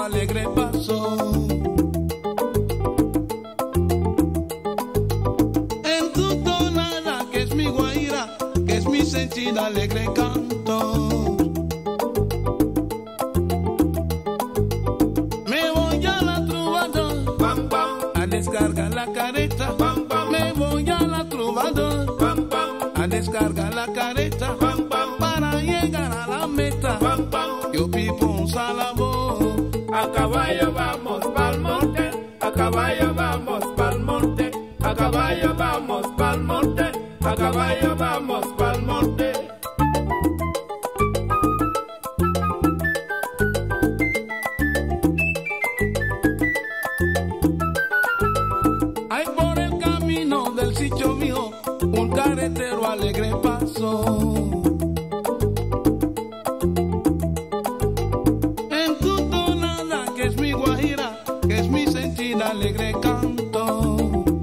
alegre paso. En tu tonada, que es mi guaira, que es mi sentir alegre canto. Me voy a la trovador Pam pam, a descargar la careta. pam pam, Me voy a la trovador pam pam, a descargar la careta. pam pam, Para llegar a la meta, pam pam. yo pipo un salabo. A caballo vamos pa'l monte, a caballo vamos pa'l monte, a caballo vamos pa'l monte, a caballo vamos pa'l monte. Hay por el camino del sitio mío un carretero alegre paso. En tu tonada, que es mi guajira, que es mi sentir alegre canto.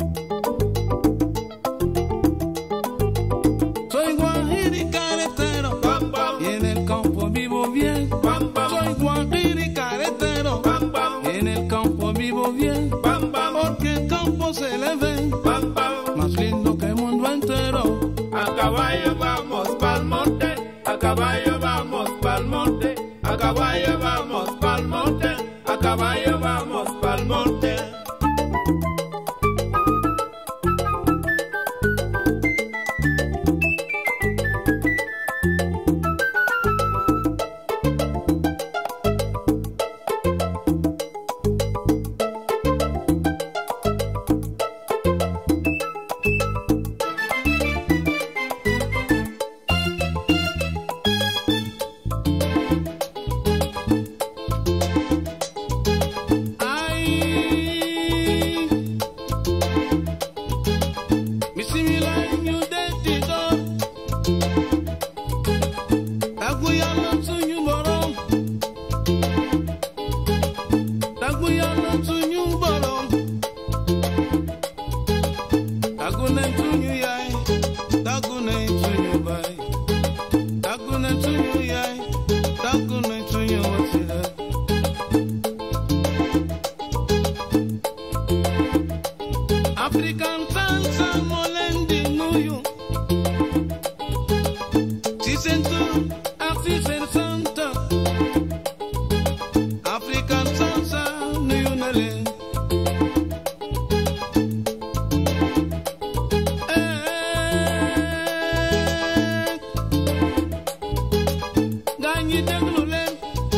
Soy guajira y carretero, Pam pam, y en el campo vivo bien. pam pam, Soy guajira y carretero, pam pam, y en el campo vivo bien. pam pam, Porque el campo se le ve pam pam. más lindo que el mundo entero. A caballo vamos pa'l monte, a caballo vamos pa'l monte, a caballo vamos pa'l monte, a caballo vamos pa'l monte. Ay, bisimilahi de tito, taguyana suñu borom, taguyana suñu borom, tagunen suñu yaay, tagunen suñu baay, tagunen suñu yaay, tagunen suñu wasila. African salsa molendi nuyu Si sento asi sen santa African salsa nuyu nale Eh Gaañi déglu leen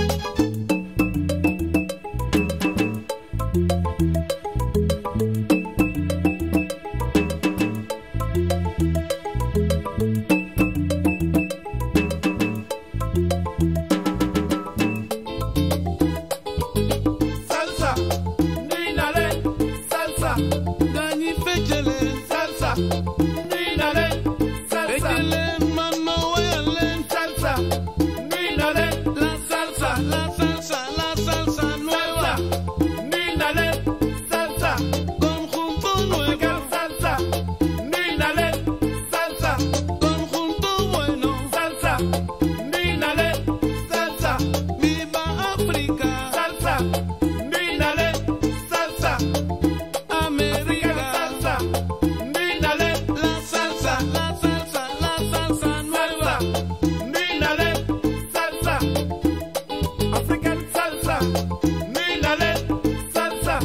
Salsa, nuy na leen, salsa, gaañi fecce leen salsa, nuy na leen, salsa, fecce leen man ma woyal leen salsa, nuy na leen, La salsa, la salsa, la salsa nueva salsa, nuy na leen, salsa, Conjunto nuevo, salsa, nuy na leen, salsa, conjunto bueno salsa, nuy na leen, salsa, Viva África, salsa, nuy na leen, salsa, América salsa, nuy na leen, La salsa, la salsa, la salsa nueva salsa, nuy na leen, salsa, African salsa, nuy na leen, salsa,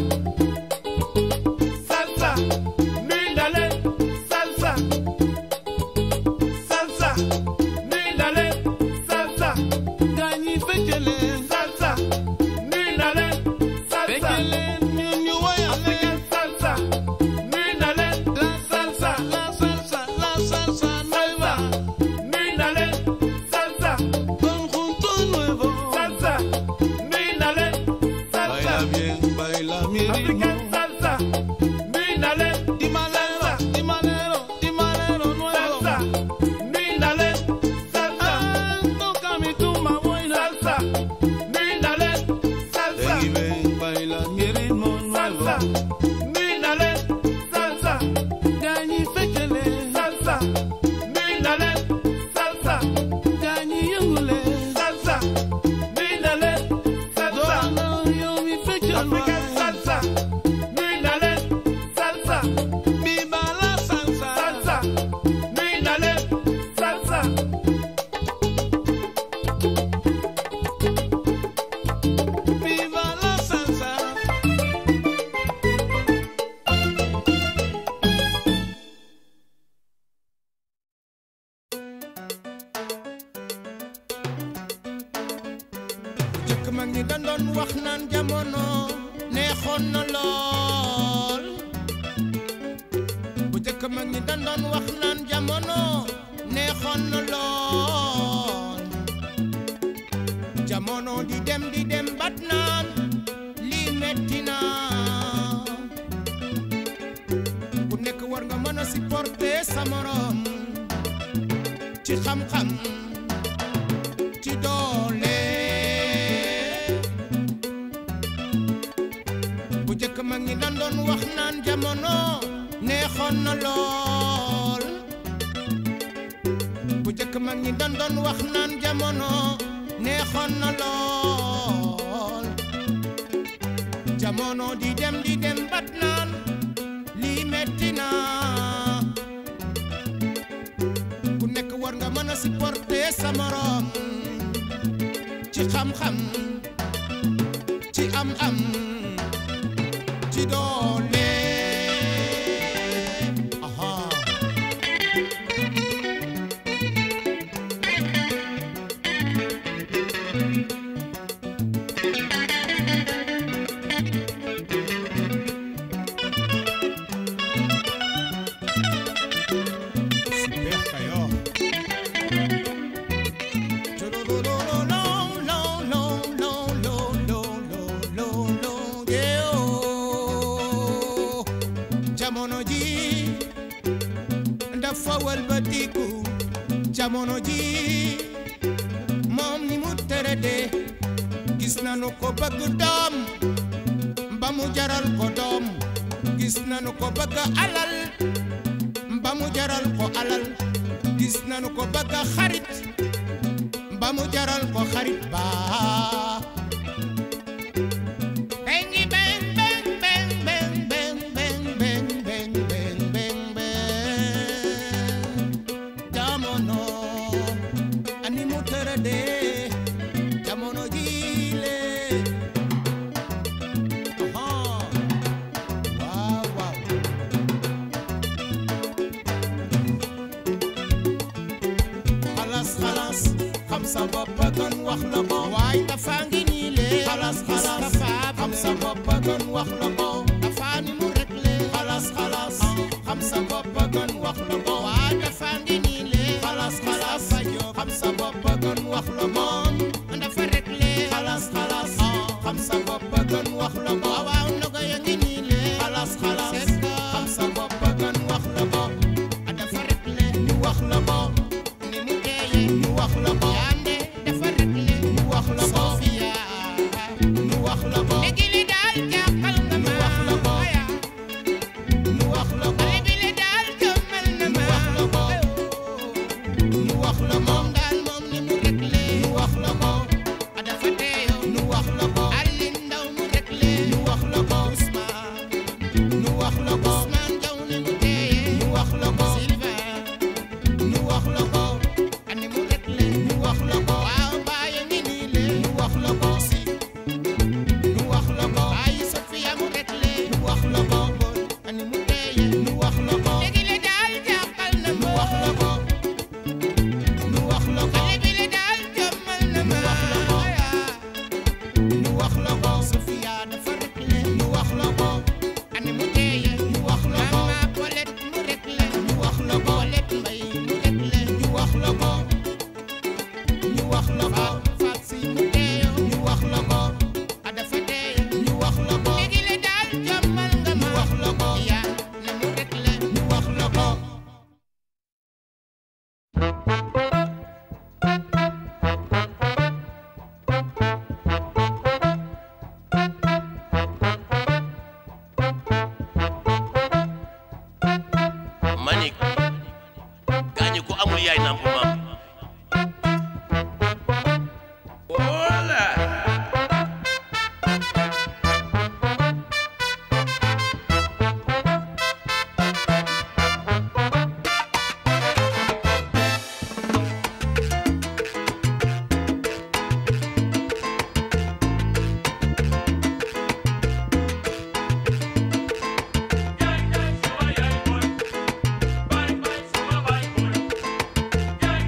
salsa, nuy na leen, salsa, salsa, nuy na leen, salsa, Gaañi fecce leen, salsa, nuy na leen, fecce salsa, leen ñu ñu woyal leen salsa, nuy na leen, La salsa, la salsa, la salsa nueva nuy na leen, salsa, Conjunto nuevo salsa, nuy na leen, salsa. Baila bien, baila mi ritmo African salsa, nuy na leen, Timalero, timalero, timalero nuevo salsa, nuy na leen, salsa, Ah, toca mi tumba buena salsa, nuy na leen, salsa, Ven y ven, baila mi ritmo nuevo salsa, nuy na leen, salsa, Gaañi fecce leen, salsa, nuy na leen, salsa, gaañi yëngu leen salsa, nuy na leen, salsa, Doona yo jëkk mag ñi dañ doon wax naan jamono neexoon na lool bu jëkk mag ñi dañ doon wax naan jamono neexoon na lool jamono di dem di dem bat naan lii metti na ku nekk war nga mën a supporter sa morom ci xam-xam ci doole bu jëkk mag ñi dan doon wax naan jamono neexoon na lool bu jëkk mag ñi dan doon wax naan jamono neexoon na lool jamono di dem di dem bat naan lii metti na ku nekk war nga mën a supporter sa morom ci xam-xam ci am-am ci doole aha Super Kayor. jamono ji dafa walbatiku jamono ji moom ni mu tërëde gis nanu ko bëgg doom ba mu jaral ko doom gis nanu ko bëgg alal ba mu jaral ko alal gis nanu ko bëgg xarit ba mu jaral ko xarit ba bengi beng beng beng beng beng beng beng beng beng beng beng jamono ani mu tërëde jamono jiile aha waaw waaw xalas xalas xam sa bopp gën wax la ko waaye dafa ngi nii lee xalas xalas xam sa bopp gën wax la ko dafa ni mu rek lee xalas xalas xam sa bopp gën wax la ko waaye dafa ngi nii lee xalas xalas xam sa bopp gën wax la moom dafa rek lee xalas xalas xam sa bopp gën wax la ko waaw ndogo ya ngi nii lee xalas xalas xam sa bopp gën wax la ko dafa rek lee ñu wax la ko ni mu teeye ñu wax la ko yande dafa rek lee ñu wax la ko Sofia ñu wax la ko léegi li daal jàppal nga ma wax la ko ñu wax la ko léegi li daal jëmmal na ma wax la ko ñu wax la moom daal moom ni mu rek lee ñu wax la ko dafa teeyo ñu wax la ko Alin Ndaw mu rek lee ñu wax la ko Ousmane ñu wax la ko Ousmane Jaw ni mu teeye ñu wax la ko Sylvain ñu wax la ko ani mu rek lee ñu wax la ko waaw bàyyi ngi nii lee ñu wax la ko si ñu wax la ko ay Sofia mu rek lee ñu wax la ko ani mu teeye ñu wax la ko léegi le daal jàppal na ma wax la ko ñu wax la ko léegi le daal jommal na ma wax la ko ñu wax la ko Sofia dafa rek lee ñu wax la ko ani mu teeye ñu wax la ko mama Paulette mu rek lee ñu wax la ko Paulette Mbaye mu rek lee ñu wax la ko ñu wax la ko Fat Si mu teeyo ñu wax la ko a dafa teeye ñu wax la ko léegi le daal jommal nga ma wax la ko yaa ne mu rek lee ñu wax la ko manik gaañu ko amul yaay namp maam wala Bye bye,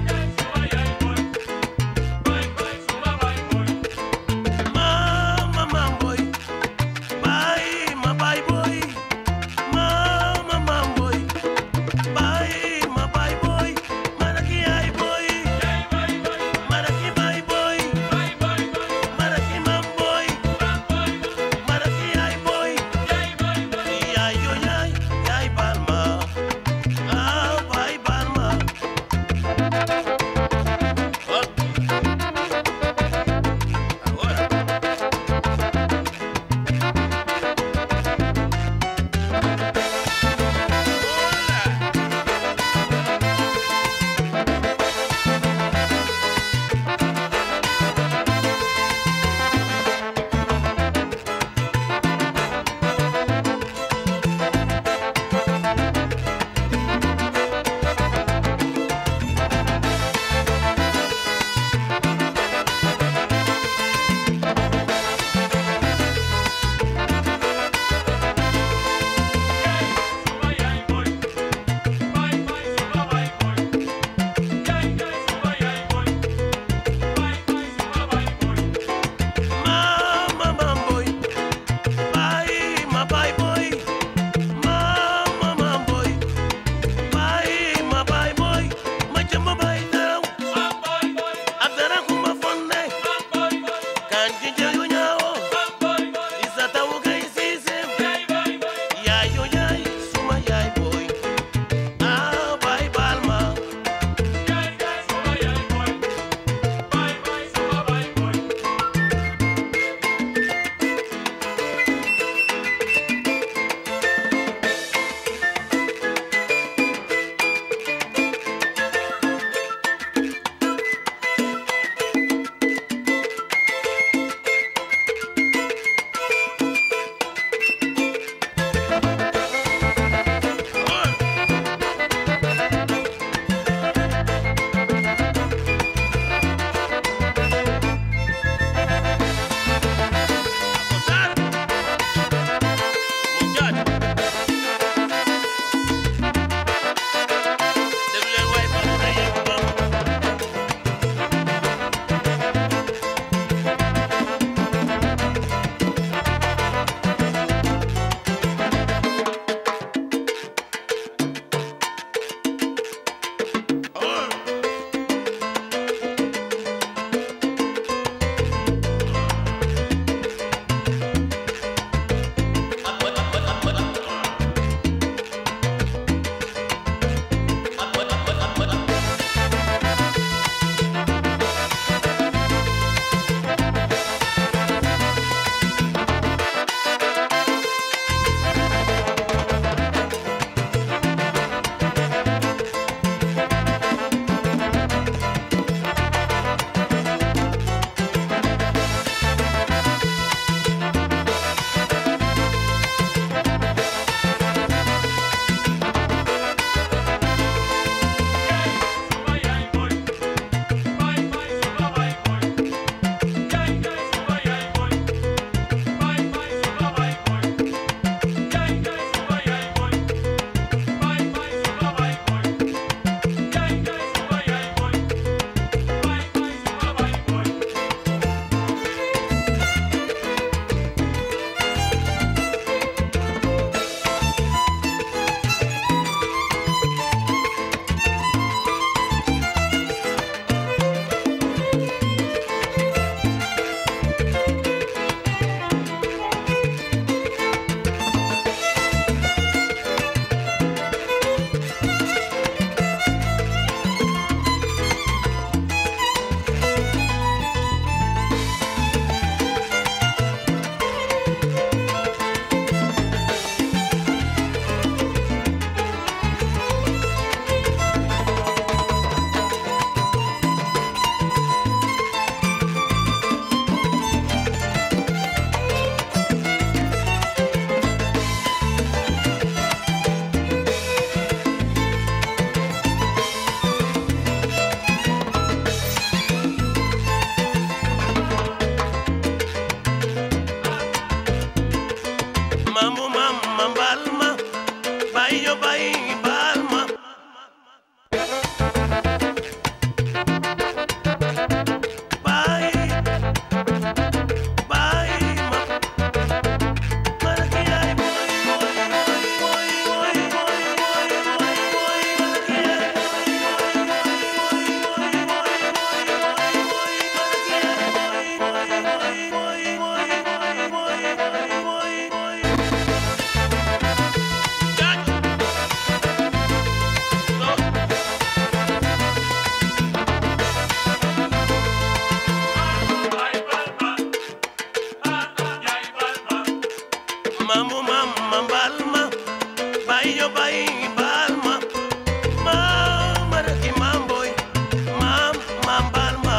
yo bayi baal ma maam ma reki maam boy maam maam baal ma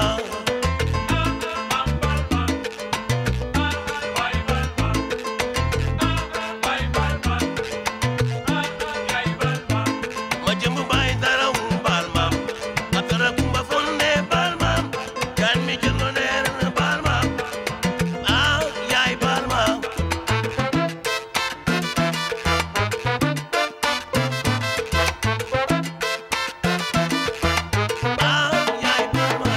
ma jëmb baay dara wu baal ma ma tara kumba fonde baal ma kan mi jëndo neer baal ma ah yaay baal ma ah yaay baal ma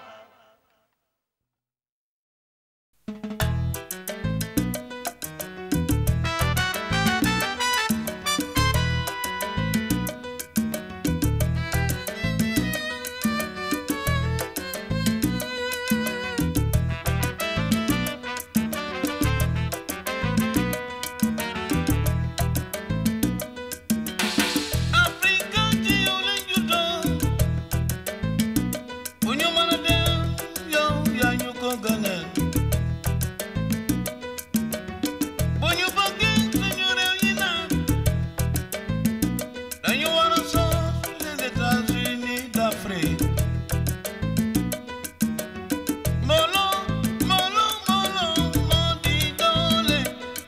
Afrika ci yow la juddoo bu ñu mën a dem yow yaa ñu ko gënal bu ñu bëggee suñu réew yi naan dañu war a sos les États-Unis d'Afrique mbooloo mbooloo mbooloo moo di doole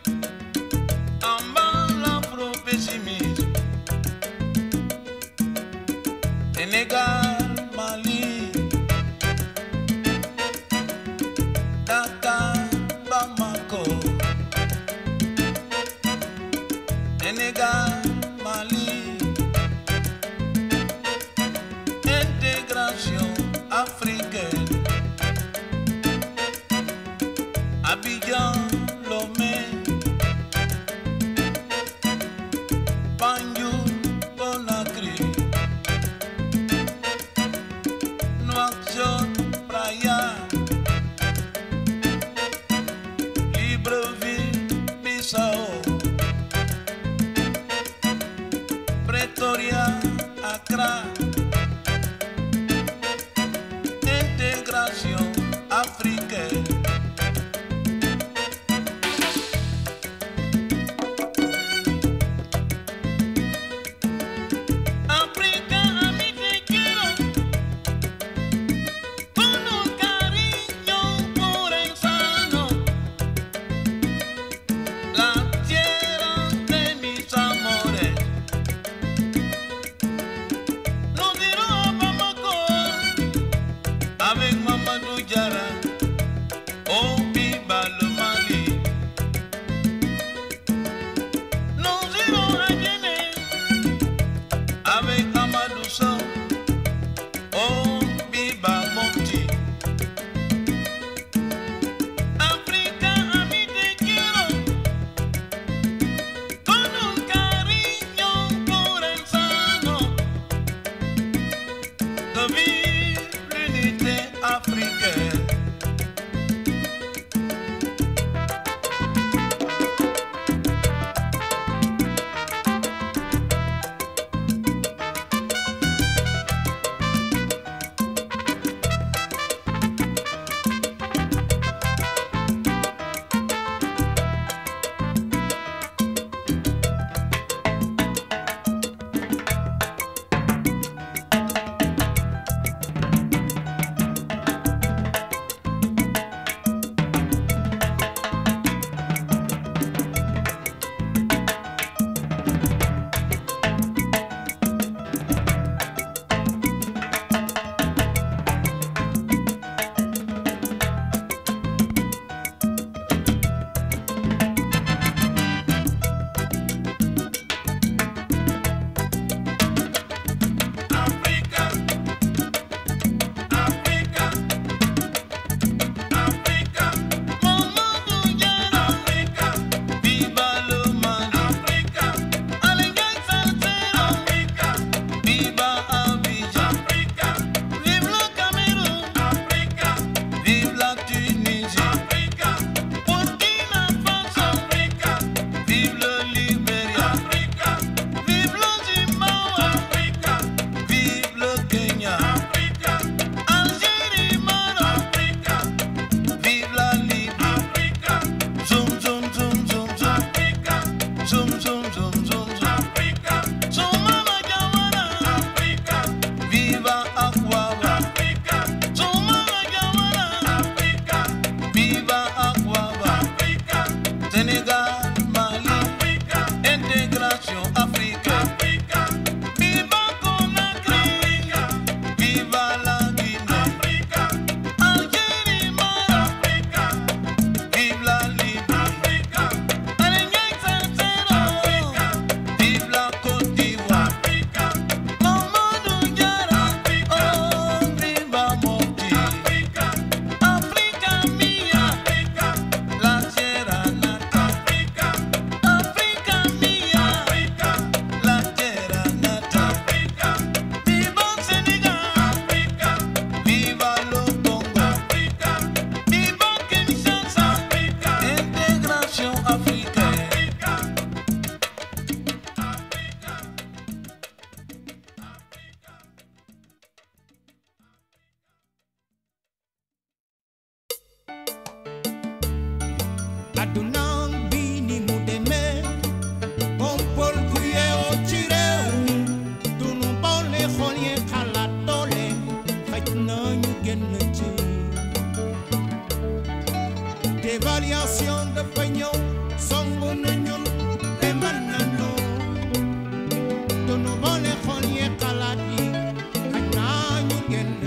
amba l'afro-pessimisme Sénégal, Mali, Dakar, Bamako. Sénégal, Mali, intégration africaine. Abidjan, Lomé, Banjul, Conakry. Nouakchott, Praia, Libreville, Bissau, Pretoria, Accra, intégration africaine. Viva Aquaba, Sénégal, Mali, intégration Afrique. Viva Conakry, viva la Guinée. Algérie, Maroc, vive la Libye. Allez, Niaï, Sincero, vive la Côte d'Ivoire. Mamadou Diarra, oh, viva Mopti. Africa mia, la Sierra Nata. Africa mia, la Sierra Nata. Viva Sénégal, viva le Congo, viva Kinshasa, intégration africaine. aduna bi ni mu demee bompol ku yeewoo ci réew mi dunu boole xool yi xalaat doole xëj na ñu génn ci dévaluation dafa ñëw song na ñun te mën nañu dunu boole xool yi xalaat yi xëj na ñu génn ci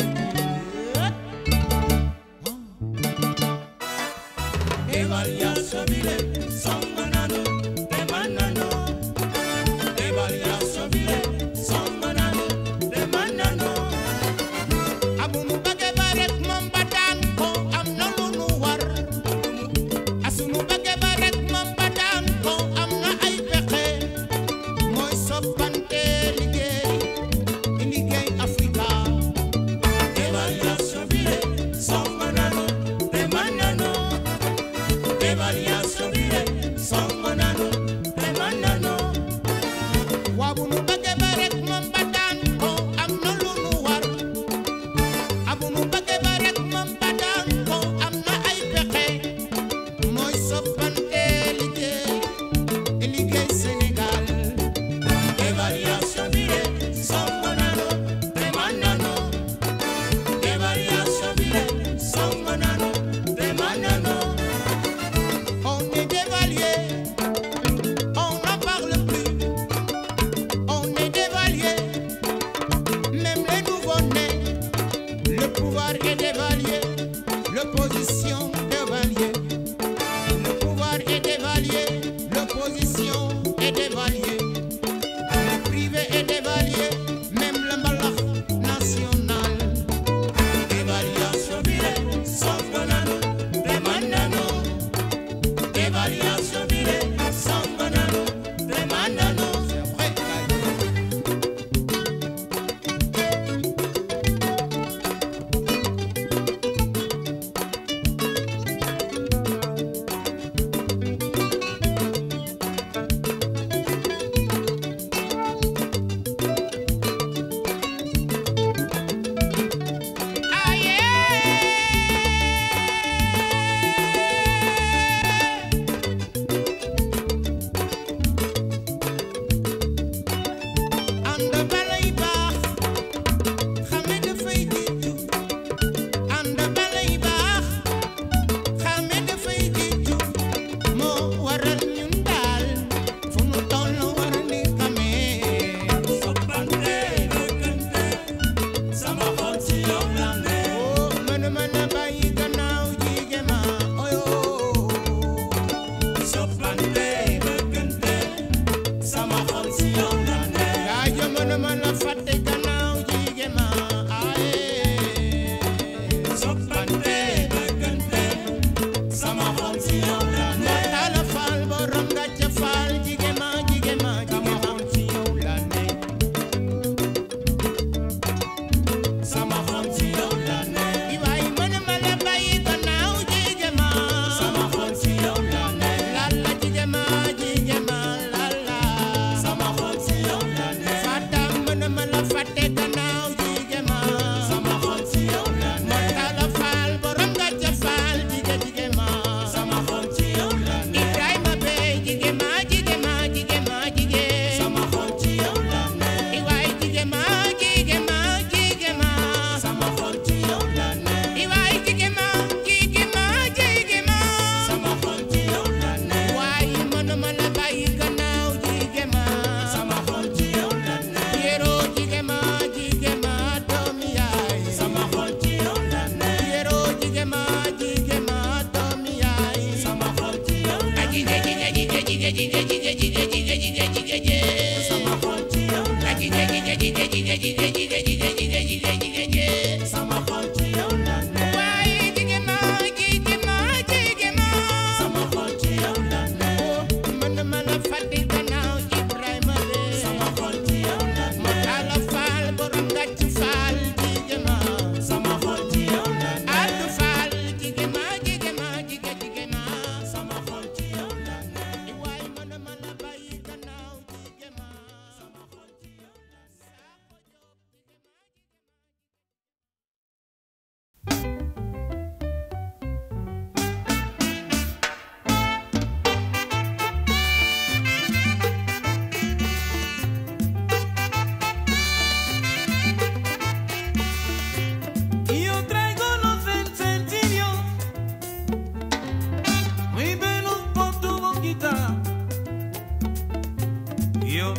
Evaluation bile, song nano, demanano. Evaluation bile, song nano, demanano. Abunu bage barek moom ba daan ko am na lu nu war. Asunu bage barek moom ba daan ko am na ay pexe. Mooy soppante liggéey, liggéey Afrika. Evaluation bile, song nano, demanano. Evaluation bile,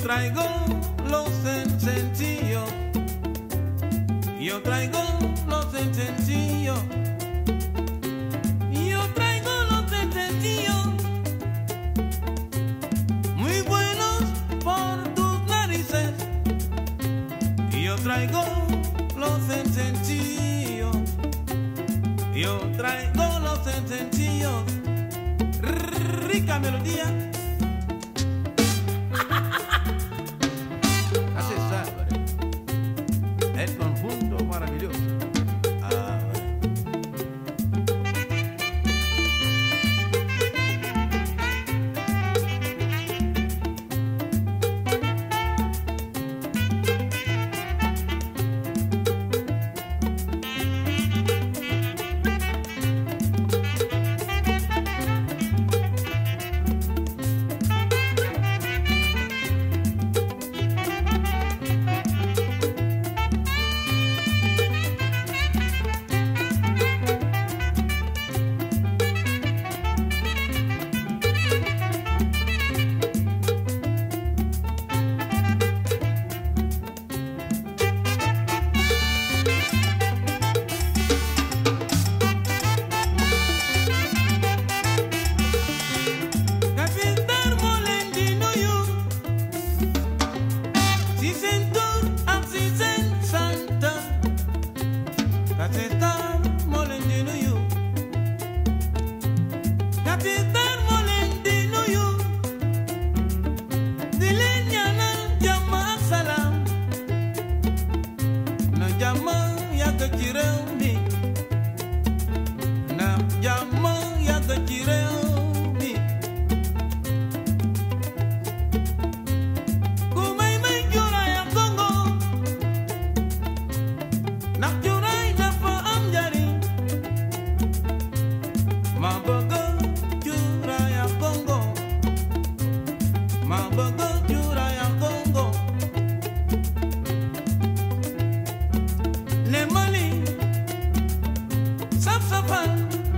traigo los sencillos. Yo traigo los sencillos. Yo traigo los sencillos. Muy buenos por tus narices. Yo traigo los sencillos. Yo traigo los sencillos. Rica melodía. Así es, El conjunto maravilloso. Ah, Kapitan mo leen di nuyu si seen tur ak si seen sant Kapitan mo leen di nuyu Kapitan mo leen di nuyu di leen ñaanal jàmm ak salaam na jàmm yàgg ci réew mi na jàmm yàgg ci réew mi ku may may cuuraay ak Congo ndax cuuraay dafa am njariñ ma bëgg cuuraay ak Congo ma bëgg cuuraay ak Congo ne Mali saf safal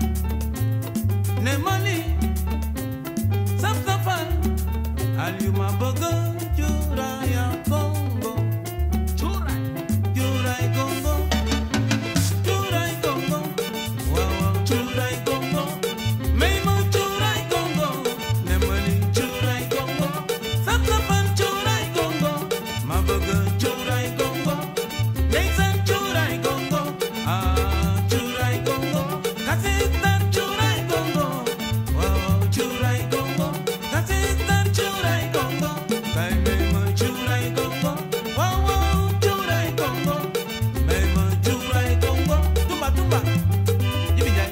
ne Mali saf safal Aliou ma bëgg cuuraay ak Congo cuuraay cuuraay Congo cuuraay Congo waaw waaw cuuraay Congo may ma cuuraay Congo ne Mali cuuraay Congo saf safal cuuraay Congo ma bëgg cuuraay Congo ndeysaan cuuraay Congo ah cuuraay Congo kasitan cuuraay Congo waaw cuuraay Congo kasitan cuuraay Congo kay may ma cuuraay Congo waaw waaw cuuraay Congo may ma cuuraay Congo tumba tumba Jibi Njaay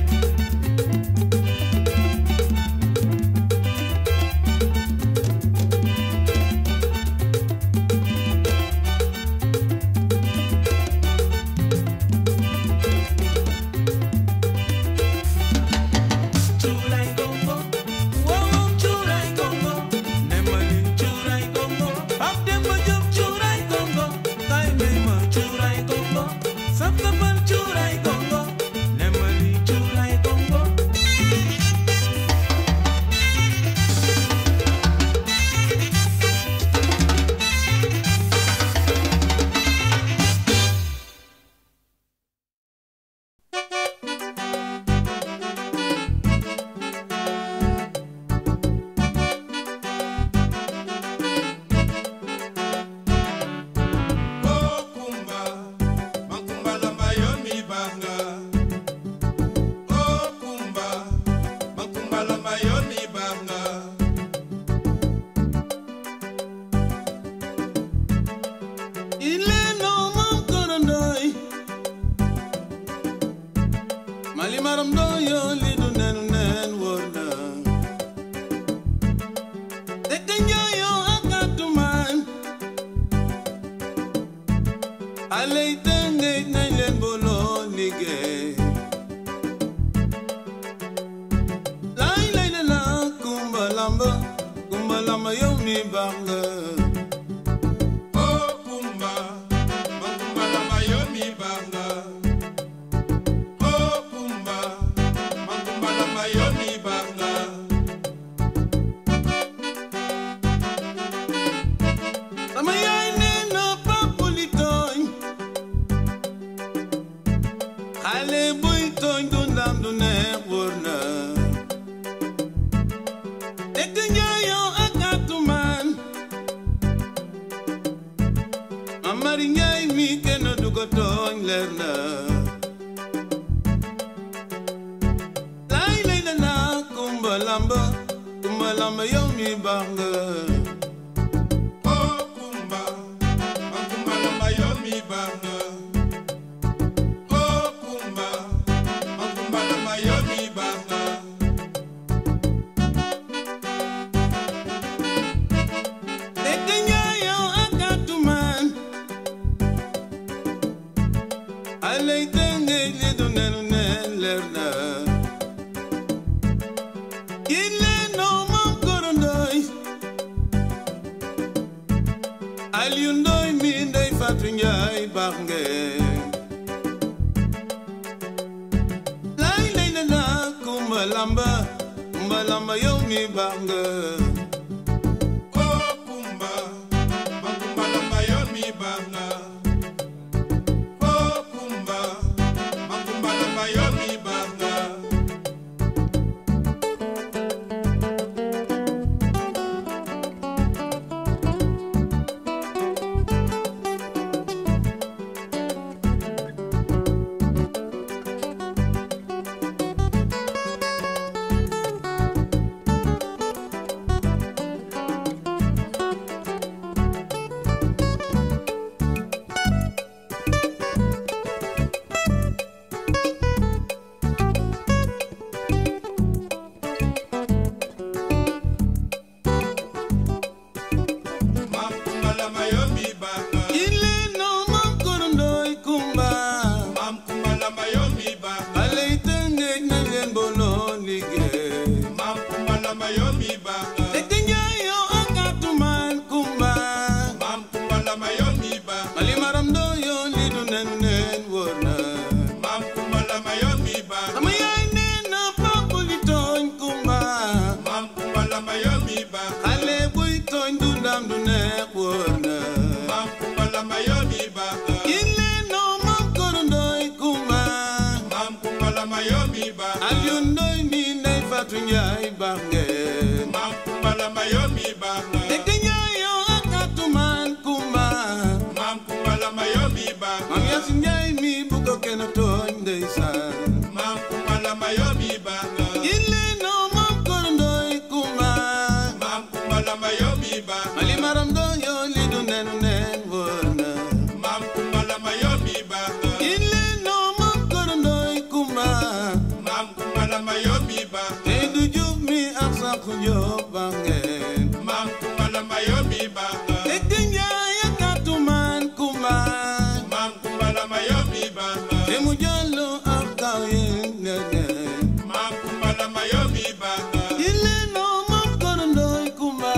Churai Congo, wow Churai Congo, Nemali Churai Congo, Pap Demba Diop Churai Congo, Tay Mema Churai Congo, Saptapan Churai Congo, Nemali Churai Congo. Oh Kumba, Makumba lamba yo mi banga. Oh Kumba, Makumba lamba yo mi banga. Ile no mam korondoy Mali maram do yo li du nenu nen wona Dek yo akatuman Alay tengay nañ leen bolo liggéey Lay lay la la kumba lamba kumba lamba yow mi baax nga Oh Kumba, Makumba lamba yo mi banga. Oh Kumba, Makumba lamba yo mi banga. lamba kumba lamba yow mi baax nga Oh Kumba, man Kumba lamba yow mi baax nga. Oh Kumba, man Kumba lamba yow mi baax nga. Dégg nga yow ak atumaan alay tëngéej li du nenu neen leer na yi leen noo moom korondoy Aliou Ndoy mi ndey Fatou Njaay baax ngeen lay lay la la kumba lamba kumba lamba yow mi baax nga Oh Kumba, man Kumba lamba yow mi baax nga. Oh Kumba, man Kumba lamba yow mi baax nga. Man Kumba lamba yow mi baax nga. Ile no mam korondoy kumba Man Kumba lamba yow mi baax nga. Alay tëngéej na leen booloo liggéey Man Kumba lamba yow mi baax nga. Dégg nga yow ak atumaan kumba Man Kumba lamba yow mi baax nga. Mali maram doo yoo li du nen neen wóor na Man Kumba lamba yow mi baax nga. Sama yaay nee na papa li tooñ kumba Man Kumba lamba yow mi baax nga. Xale buy tooñ du ndam du neex wóor na Man Kumba lamba yow mi baax nga. Ile no mam korondoy kumba Man Kumba lamba yow mi baax nga. Aliou Ndoy mi ndey Fatou Njaay baax ngeen Man Kumba lamba yow mi baax nga. Dégg nga yow ak atumaan kumba Man Kumba lamba yow mi baax nga. Mam Yaasin Njaay mi bu ko kenn tooñ ndeysaan Man Kumba lamba yow mi baax nga. Ile no mam korondoy kumba Man Kumba lamba yow mi baax nga. Mali maram doo yoo li du nenu neen wóor na Man Kumba lamba yow mi baax nga. Ile no mam korondoy kumba Man Kumba lamba yow mi baax nga. Tey du jub mi ak Sakku Jóob baax ngeen Man Kumba lamba yow mi baax nga. Dégg nga ak atumaan kumba Man Kumba lamba yow mi baax nga. Te mu jollu ak kaw yéen ngeen Man Kumba lamba yow mi baax nga. Ile no mam korondoy kumba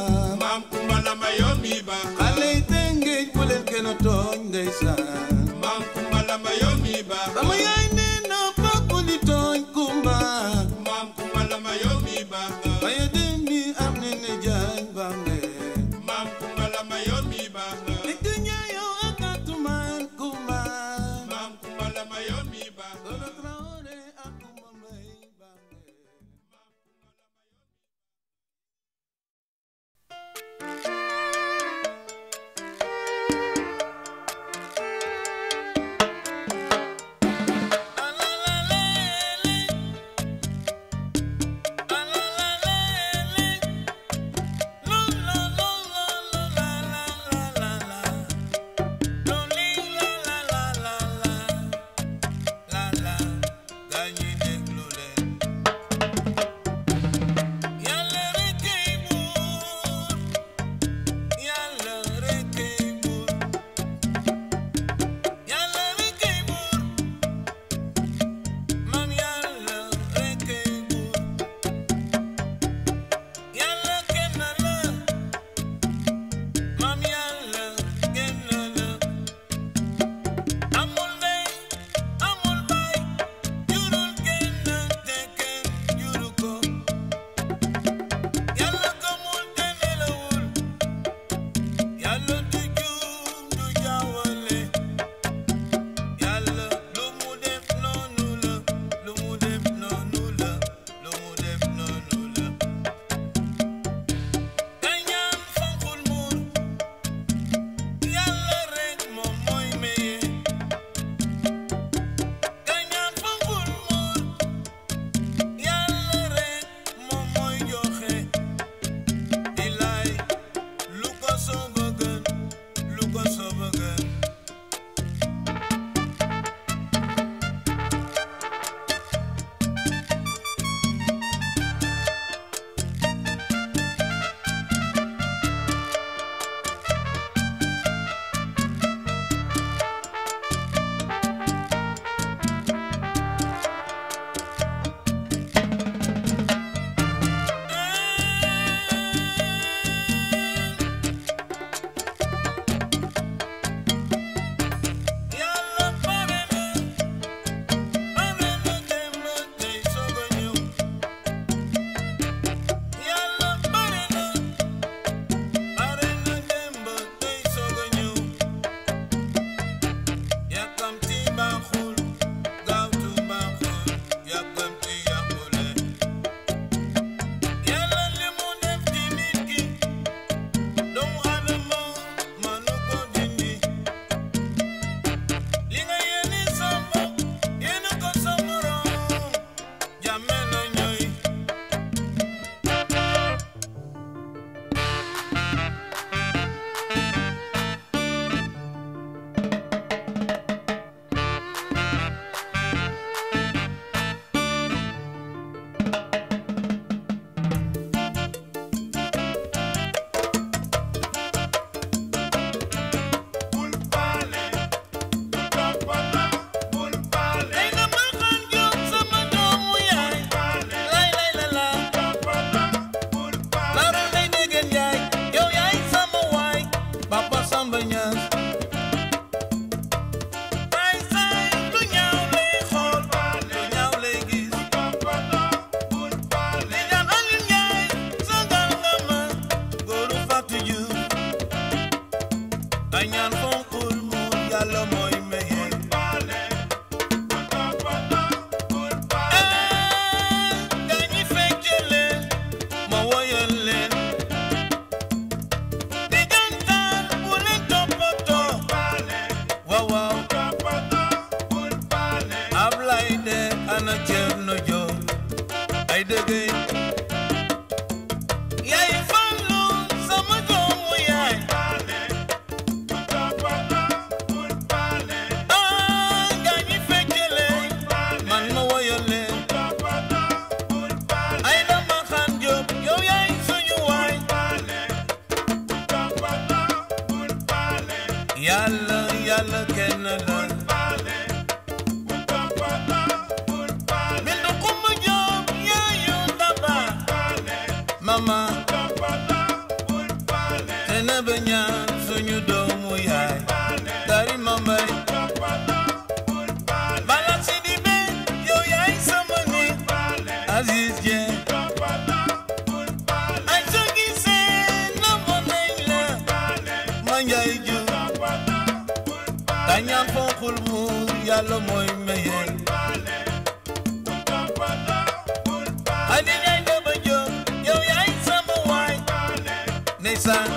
Man Kumba lamba yow mi baax nga. xale yi tëngéej bu leen kenn tooñ ndeysaan Man Kumba lamba yow mi baax nga. sama yaay nee na papa li tooñ kumba Man Kumba lamba yow mi baax nga. waaye dem bi am ne yaay fallu sama doomu yaay ah gaa ñi feccele man ma woyale ay dama xaan jóob yow yaay suñu waay yàlla yàlla kenn la bindu kumba jóob yaayu daba mama xena ba ñaan suñu doomu yaay dari mambay bala sidi be yow yaay sama nit Aziz Dieng ay soo gisee namu nañ la ma njaay ju kañaan fonkul mu yàlla mooy maye Adi Njaay Daba Jóob yow yaay sama waay ndeysaan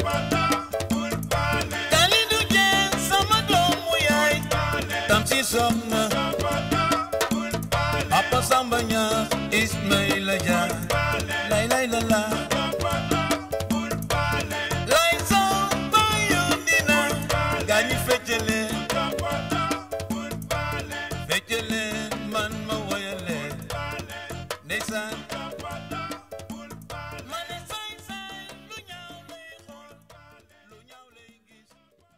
Kalidu Jeen sama doomu yaay tam si soxna Papa Samba Ñaas Ismaïla Dia lay lay la la lay soo bayu dina gaañi feccele feccele man ma woyale ndeysaan ma ne saay saay lu ñaaw lay xool lu ñaaw lay gis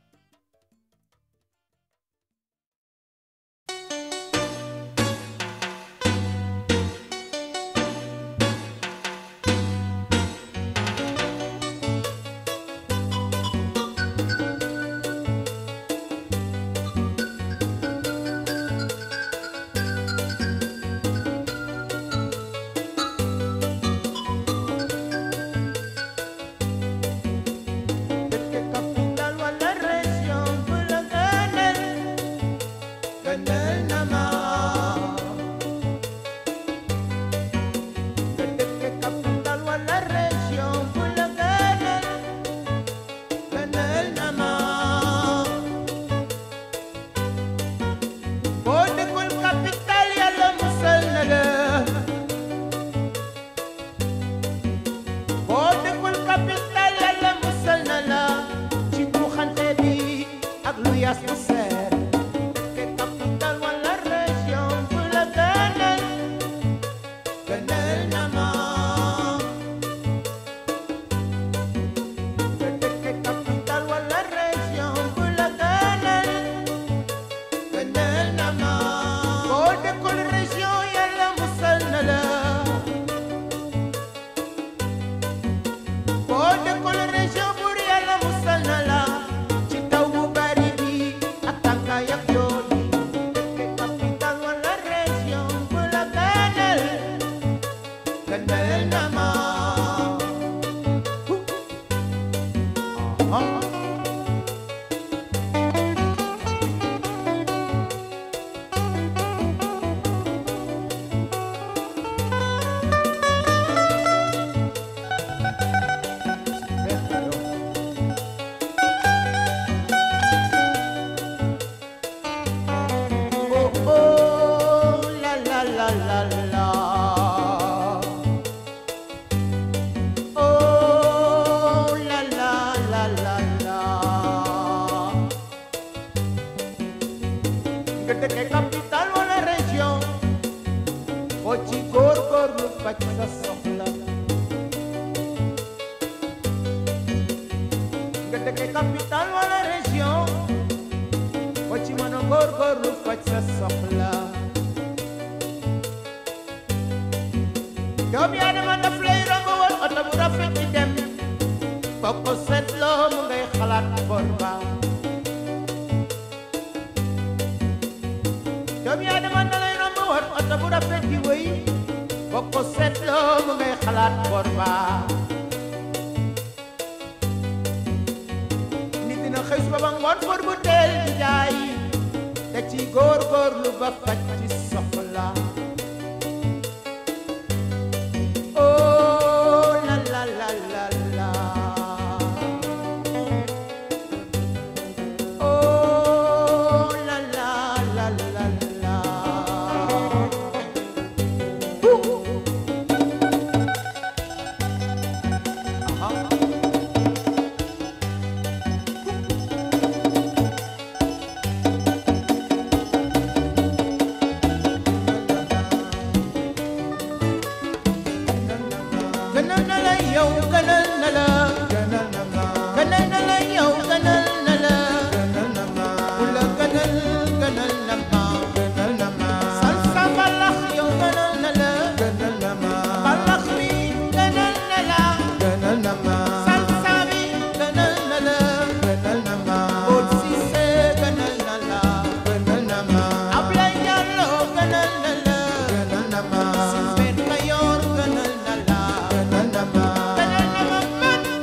dëkk capital wala région bu la gënal gënal na ma nga dëkk capital wala région bu la gënal gënal na ma boo dëkkul capital yàlla musal na la boo dëkkul capital yàlla musal na la ci buuxante bi ak lu yas bu seer dëkk capital wala région bu la gënal gënal na ma nga dëkk capital wala région bu la gënal gënal na ma boo dëkkul région yàlla musal na la boo dëkkul région buur yàlla musal na la ci taw bu bari bi ak tàngaay ak yoon yi dëkk capital wala région bu la gënal gënal na ma ah. Oh, oh, la, la, la, la, la. Oh, la, la, la, la, la. nga dëkk capital wala région boo ci góorgóorlu faj sa soxla nga dëkk capital wala région boo ci mën a góorgóorlu faj sa soxla doomu Aadama daf lay romb woon oto bu rafet di dem boo ko seetloo mu ngay xalaat bor ba doomu Aadama da lay romb woon oto bu rafet di wëy boo ko seetloo mu ngay xalaat bor ba nit dina xëy suba ba ngoon for bu teel di jaay da ci góorgóorlu ba faj ci soxla oh la la la la la oh la la la la la yow gënal na la gënal na ma gënal na la yow gënal na la gënal na ma ku la gënal gënal na ma gënal na ma salsa mbalax yow gënal na la gënal na ma mbalax mi gënal na la gënal na ma salsa bi gënal na la gënal na ma Old Cissé gënal na la gënal na ma Ablaye Diallo gënal na la gënal na ma Sylvain Mayor gënal na la gënal na ma gënal na ma man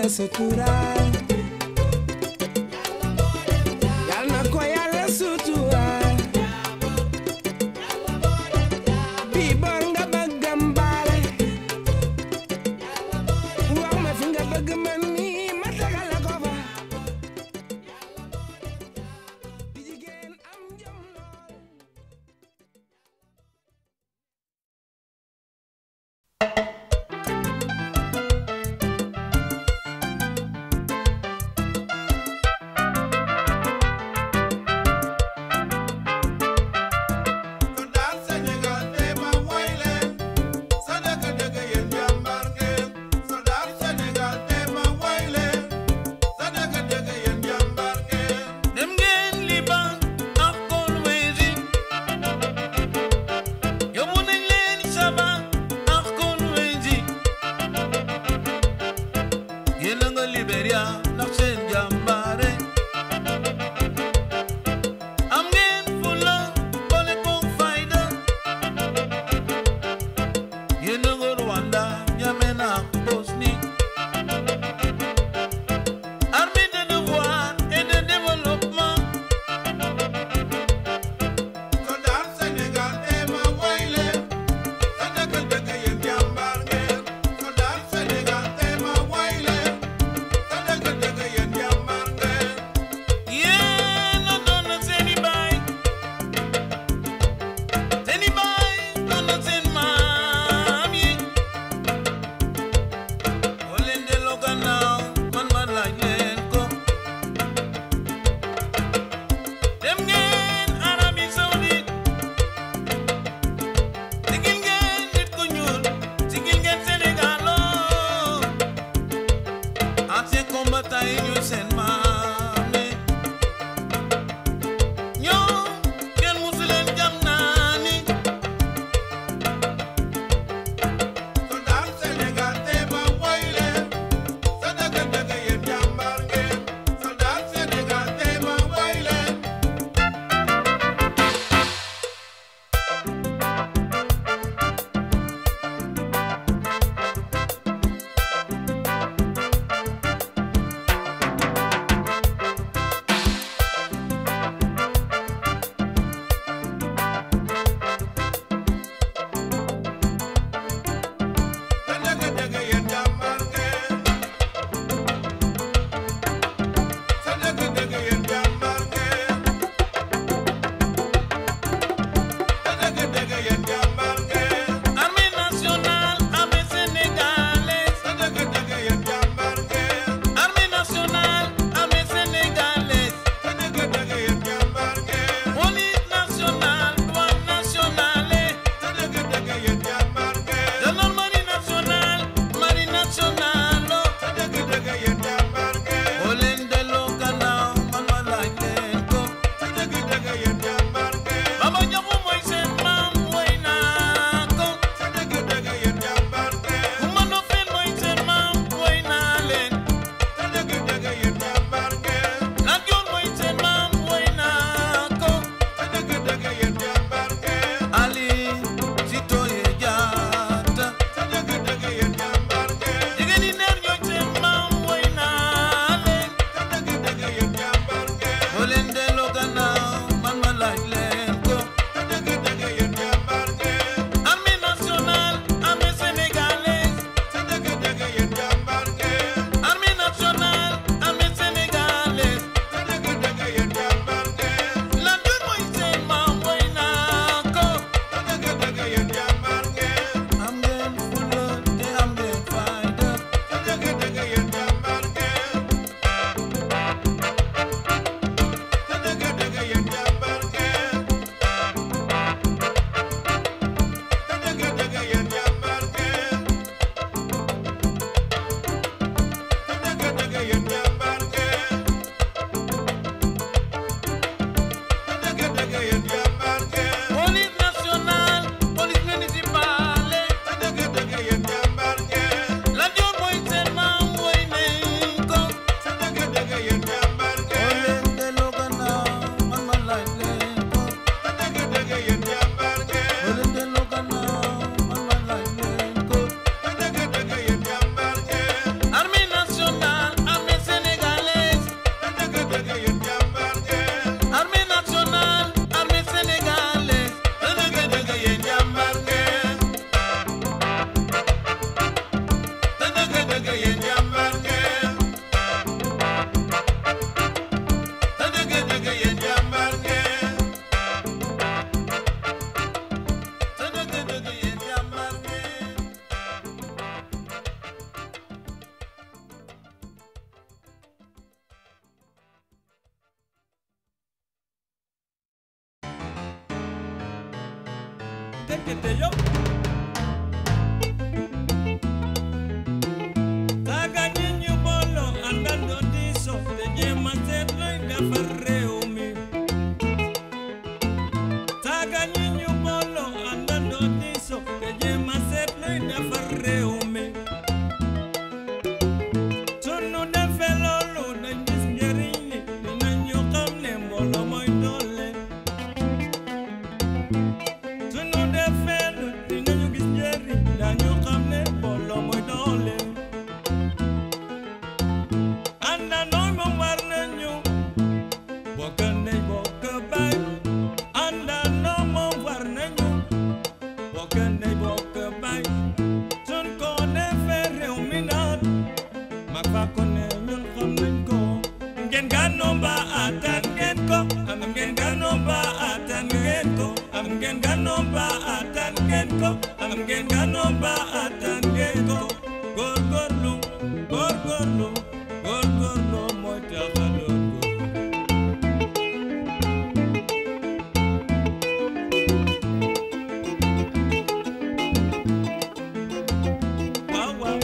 suturaal yal na ko yàlla suturaal bi bor nga bëggam baale wax ma fi nga bëgg man mi ma tegal la ko fa di jigéen am jom lool Soldat Sénégal te ma woy leen sa dëgg dëgg yéen jàmbaar ngeen Soldat Sénégal te ma woy leen sa dëgg dëgg yéen jàmbaar ngeen dem ngeen Liban ak Kolwezi yóbbu nañ leen Saba ak Kolwezi yéen a nga Liberia ndax seen jàmbaare am ngeen fulla boole koog fayda yéen a nga Rwanda N'Djamena ak Bosnie armée de devoir et de développement Soldat Sénégal te ma woy leen sa dëgg dëgg yéen jàmbaar ngeen Soldat Sénégal te ma woy leen sa dëgg dëgg yéen jàmbaar ngeen yéen a doon na seeni baay seeni baay doon na seen maam yi boo leen delloo gannaaw man ma laaj leen ko dem ngeen Arabie Saoudite sigil ngeen nit ku ñuul sigil ngeen Sénégal oo ancien combattant yi ñooy seen maam yi ñoom kenn musu leen jam naa ni Soldat Sénégal te ma woy leen sa dëgg dëgg yéen jàmbaar ngeen Soldat Sénégal te ma woy leen ndekete yow Taga ñi ñu booloo àndandoo diisoo te jéem a seet luy defar réew mi Taga ñi ñu booloo àndandoo diisoo te jéem a seet luy defar réew mi sunu defee loolu dañ gis njëriñ li dinañu xam ne mbooloo mooy doole sunu defee lu dinañu gis njëriñ dañu xam ne mbooloo mooy doole àndandoo moom war nañu bokk ndey bokk baay àndandoo moom war nañu bokk ndey bokk baay sun ko defee réew mi naat mag fa ko ne ñun xam nañ ko ngeen gànnoo ba attan ngeen ko am ngeen gànnoo ba attan ngeen ko am ngeen gànnoo ba attan ngeen ko am ngeen gànnoo ba attan ngeen ko góorgóorlu góorgóorlu góorgóorlu mooy tax a doon góor waaw waaw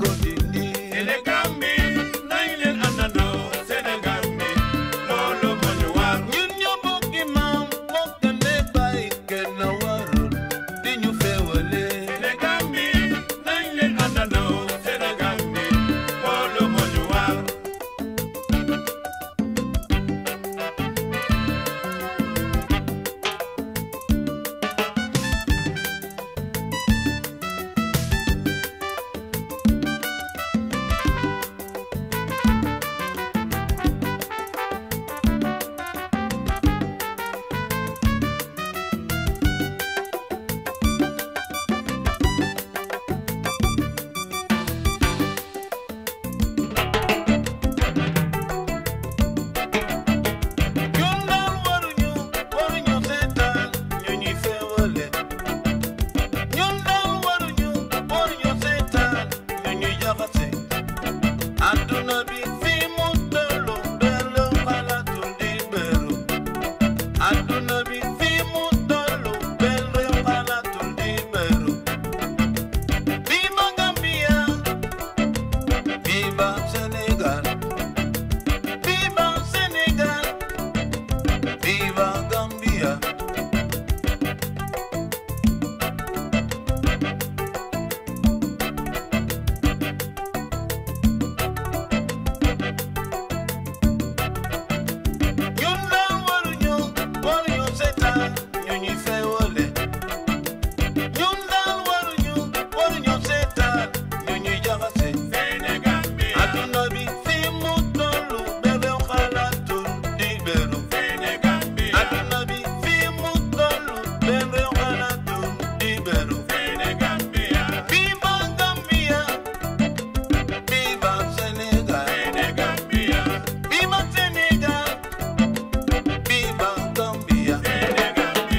ko dindi Sénégal mi nañ leen àndandoo Sénégal mi loolu moo ñu war ñun ñoo bokk maam bokk ndey baay kenn warul di ñu féewale Sénégal mi nañ leen àndandoo Sénégal mi loolu moo ñu war ñun daal waruñu waruñu seetaan ñu ñuy féewale ñun daal waruñu waruñu seetaan ñu ñuy jaxase àdduna bi fi mu tollu benn xalaatul di beru àdduna bi fi mu tollu benn xalaatul di beru viva Gambia viva Sénégal viva Sénégal Viva Gambia. ñun daal waruñu waruñu seetaan ñu ñuy féewale ñun daal waruñu waruñu seetaan ñu ñuy jaxase Sénégal mi àdduna bi fi mu tollu bebew xalaatul di beru Sénégal mi àdduna bi fi mu tollu bebew xalaatul di beru Sénégal mi Viva Gambia, viva Sénégal, Sénégal mi viva Sénégal, viva Gambia. Sénégal mi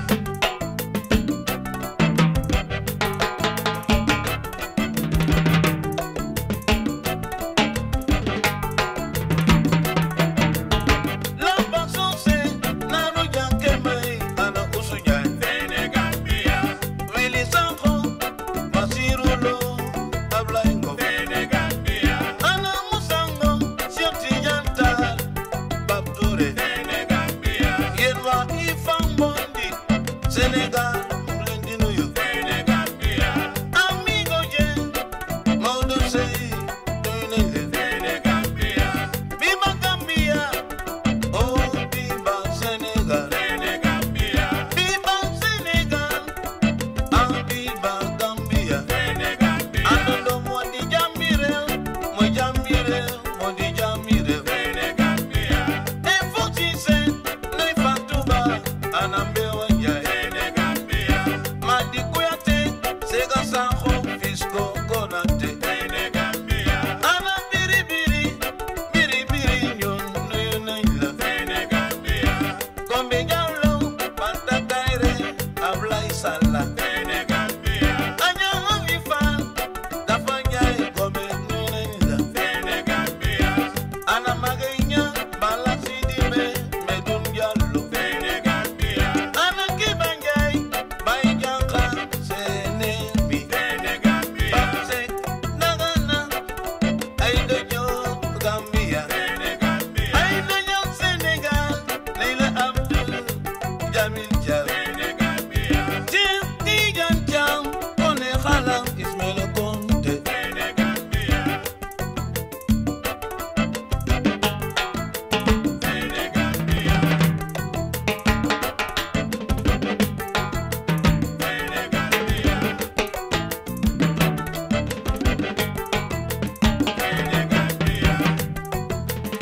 Lamba sose, nanu janke mai, ana usunyai. Sénégal mi Willy Sanko, Basiru Lo, Ablaye Ngom. Sénégal mi Ana Musango, Cheikh Tidiane Tall, Pape Touré. Sénégal mi Yéen waa Ifang Bondi, Sénégal, mu ngi leen di nuyu. Sénégal mi Amigo Dieng, Maodo Seye, nuyu nañ leen. Sénégal mi Viva Gambia, oh viva Sénégal, Sénégal mi viva Sénégal, ah viva Gambia. Sénégal mi Àndandoo moo di jàmmi réew, mooy jàmmi réew, moo di jàmmi réew. Sénégal mi Et foo ci seen, nuy Fatou Ba, ana Mbewa Njaay. Sénégal mi Madi Kouyaté, Sega Sakho, Fisco Konaté. Sénégal mi Ana Biri Biri, Biri Biri ñun nuyu nañ la. Sénégal mi Gombe Diallo, Banta Kairé, Ablaye Salla. Sénégal mi Aña Ami Fall, Dafa Njaay, Gombe nuyu nañ la. Sénégal mi Ana Magay Ña, Bala Sidibé, Medoune Diallo. Sénégal mi Ana Kiba Njaay, Baye Janka, Sénémi. Sénégal mi Pape Seck, Dagana, Aïda Diop, Gambia. Sénégal mi Aïda Diop, Sénégal, Leila Abdou, Jamil Diallo. Sénégal mi Cheikh Tidiane Thiam, Koné Xalam, Ismaïla Konté. Sénégal mi Sénégal mi Sénégal mi Sénégal mi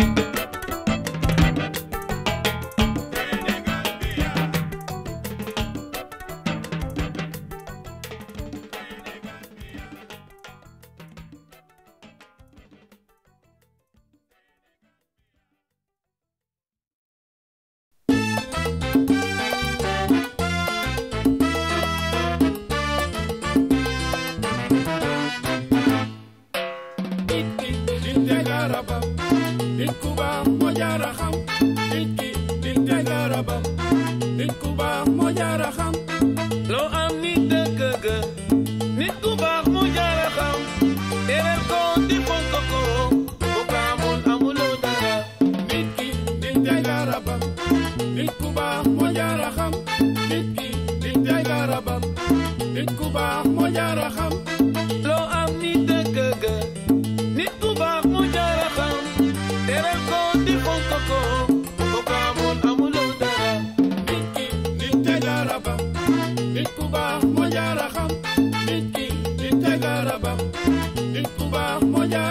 garaba nit ku baax moo jaara xam nit ki nit te garaba nit ku baax moo jaara xam loo am nit dëkk ga nit ku baax mu jaara xam tere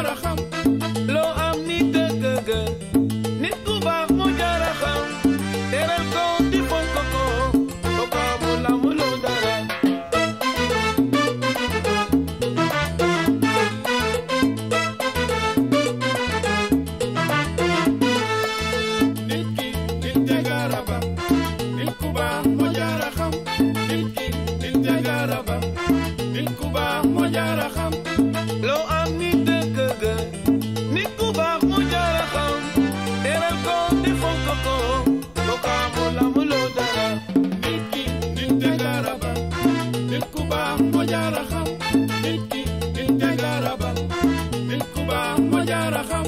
jara xam loo am ni dëgg ga nit ku baax moo jara xam teral ko di fonk ko ko ko amul amuloo dara nit ki nit jagara ba nit ku baax moo jara xam nit ki nit jagara ba nit ku baax moo jara xam loo am ni dëgg ga nit ku baax moo jara xam teral ko di fonk ko ko ko amul amuloo dara nit ki nit jagara ba nit ku baax moo jara xam nit ki nit jagara ba nit ku baax moo jara xam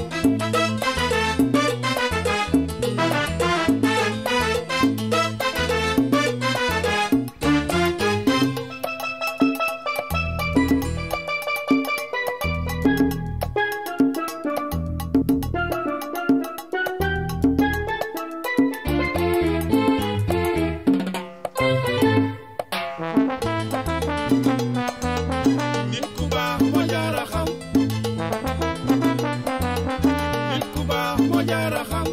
nit ku baax moo jara xam nit ku baax moo jara xam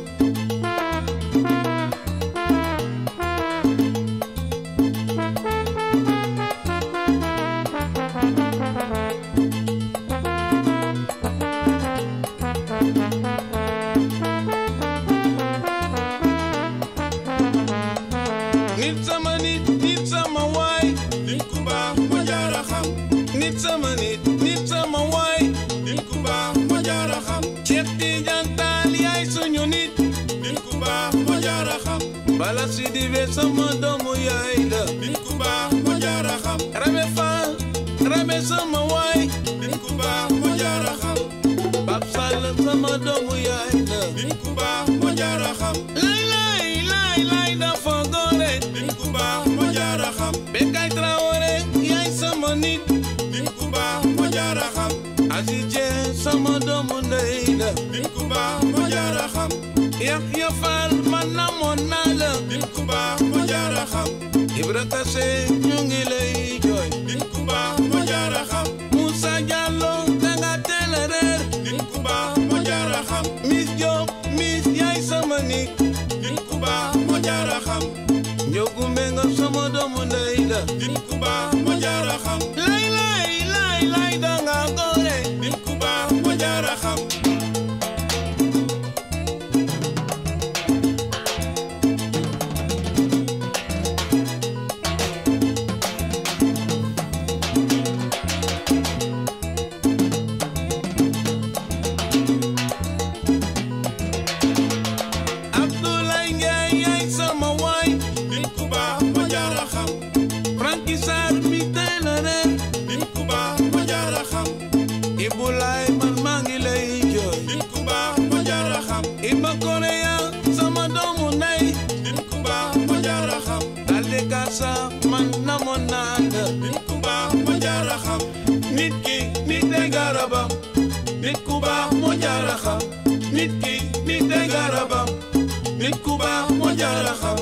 nit sama nit nit sama waay nit ku baax moo jara xam nit sama nit nit sama waay nit ku baax moo jara xam Cheikh Tidiane Tall yaay suñu nit nit ku baax moo jara xam bala si dibe sama doomu yaay la nit ku baax moo jara xam Rabe Fall Rabe sama waay nit ku baax moo jara xam Pap Sall sama doomu yaay la nit ku baax moo jara xam lay lay lay lay dafa gore nit ku baax moo jara xam Bekay Traoré yaay sama nit nit ku baax moo jara xam Aziz Dieng sama doomu ndey la nit ku baax moo jara xam Yaxya Fall man namoon naa la nit ku baax moo jara xam Ibra Kassé ñu ngi lay jooy nit ku baax moo jara xam Moussa Diallo danga teel a reer nit ku baax moo jara xam Miss Diop Miss yaay sama nit nit ku baax moo jara xam Njogu Mbengue sama doomu ndey la nit ku baax moo jara xam lay lay lay lay danga gore nit ku baax moo jara xam Abdoulaye Ndiaye yaay sama waay nit ku baax moo jara xam Franky Sarr mi teel a reer nit ku baax moo jara xam Ibulaay man maa ngi lay jooy nit ku baax moo jara xam Iba Korea sama doomu ndey nit ku baax moo jara xam Dalde Kasa man namoon naa la nit ku baax moo jara xam nit ki nit day garabam nit ku baax moo jara xam nit ki nit day garabam nit ku baax moo jara xam